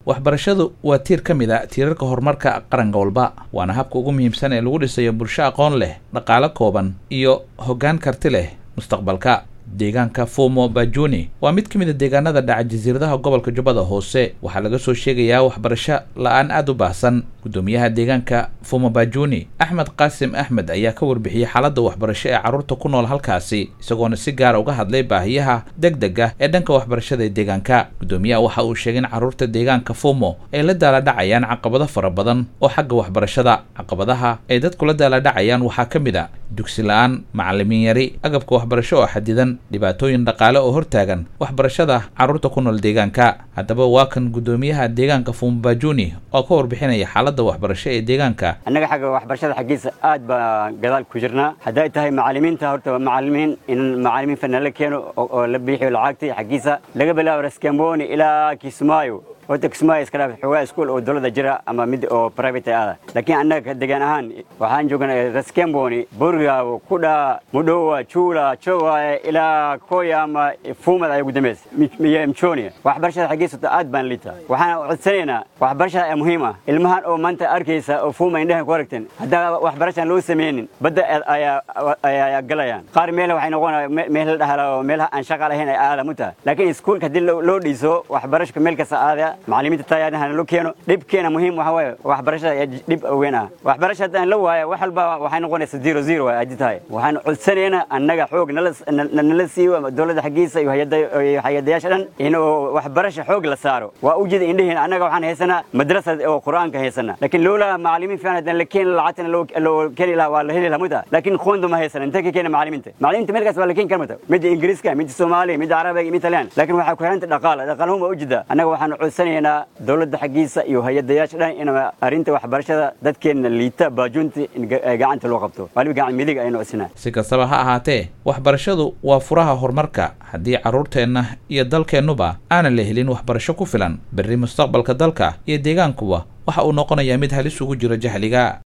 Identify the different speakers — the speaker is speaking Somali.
Speaker 1: waxbarashadu waa tiir ka mid a tiirarka horumarka qaranka walba waana habka ugu muhiimsan ee lagu dhisayo bulsho aqoon leh dhaqaalo kooban iyo hoggaan karti leh mustaqbalka deegaanka fumo bajuni waa mid ka mid a deegaanada dhaca jasiiradaha gobolka jubbada hoose waxaa laga soo sheegayaa waxbarasho la-aan aada u baahsan guddoomiyaha deegaanka fumo bajuni axmed qaasim axmed ayaa ka warbixiyey xaaladda waxbarasho ee carruurta ku nool halkaasi isagoona si gaara uga hadlay baahiyaha deg deg ah ee dhanka waxbarashada ee deegaanka guddoomiyaha waxa uu sheegay in carruurta deegaanka fumo ay la daaladhacayaan caqabado fara badan oo xagga waxbarashada caqabadaha ay dadku la daaladhacayaan waxaa ka mid a dugsi la-aan macallimiin yari agabka waxbarasho oo xadidan dhibaatooyin dhaqaale oo hortaagan waxbarashada carruurta ku nool deegaanka haddaba waa kan guddoomiyaha deegaanka fumbajuni oo ka warbixinaya xaaladda waxbarasho ee deegaanka
Speaker 2: annaga xagga waxbarashada xaggiisa aad baa gadaal ku jirnaa hadday tahay macallimiinta horta macallimiin in macallimiin fanaan la keeno oo la biixiyo lacagtii xaggiisa laga bilaabo raskamboni ilaa kismaayo horta kismaayo iska dhaaf xoogaa iskuul oo dowladda jira ama mid oo private ah laakiin annaga degaan ahaan waxaan joognaa raskamboni burgaawo kudha mudhowa juula jowaye ilaa koya ama fuumad ay ugu dambaysa iyo mchonia waxbarashada xaggiisa horta aad baan liitaa waxaan codsanaynaa waxbarashada ee muhiim ah ilmahan oo maanta arkaysa oo fuuma indhahan ku aragteen haddaa waxbarashaan loo sameynin badda ayaa galayaan qaar meel waxay noqonaya meel la dhahala oo meelaha aan shaqa lahayn ay aada mu tahay laakiin iskuulka haddii loo dhiso waxbarashka meel kasta aadaya macallimiinta tayaarahana loo keeno dhibkeena muhiim waxa waaye waxbarashada ayaa dhib weyn ah waxbarasha haddaan la waayo wax walba waxay noqonaysa zero zero waay haddii tahay waxaan codsanaynaa annaga xoog nala siiyo dowladda xaggiisa iyo hay-adayaasha dhan in waxbarasha xoog la saaro waa u jeeda indheheena annaga waxaan haysanaa madrasa oo qur-aanka haysana laakiin lowlaa macallimiin fiican haddaan la keeni lacagtana loo keeni lahaa waa la heli lahaa muta laakiin qoonda ma haysana intee ka keena macallimiinta macallimiinta meelkaas waa la keeni kara muta midda ingiriiska midda soomaaliya midda carabiga midda talyan laakiin waxaa ku xiranta dhaqaala dhaqaalahuma u jeeda annaga waxaan codsanaynaa dowladda xaggiisa iyo hay-adayaasha dhan in arrinta waxbarashada dadkeenna liita baajuunta in gacanta loo qabto waliba gacan midig aynu codsanaa
Speaker 1: si kastaba ha ahaatee waxbarashadu waa furaha horumarka haddii carruurteenna iyo dalkeennuba aanan la helin waxbarasho ku filan berri mustaqbalka dalka iyo deegaankuba waxa uu noqonayaa mid halis ugu jiro jahliga